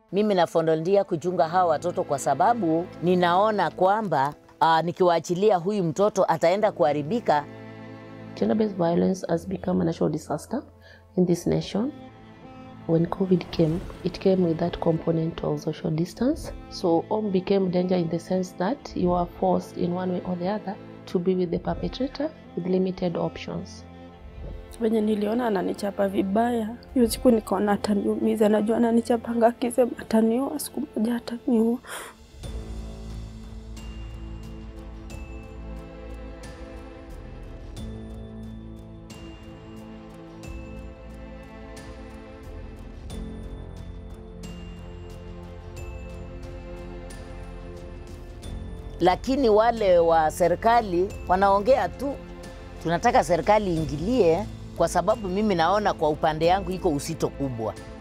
Mimi nafondolia kuchunga hawa watoto kwa sababu ninaona kwamba uh, nikiwaachilia huyu mtoto ataenda kuharibika. Gender-based violence has become a national disaster in this nation. When COVID came, it came with that component of social distance. So home became danger in the sense that you are forced in one way or the other to be with the perpetrator with limited options. Venye niliona ananichapa vibaya, hiyo siku nikaona ataniumiza. Najua ananichapanga akisema ataniua, siku moja ataniua. Lakini wale wa serikali wanaongea tu, tunataka serikali iingilie, kwa sababu mimi naona kwa upande yangu iko usito kubwa.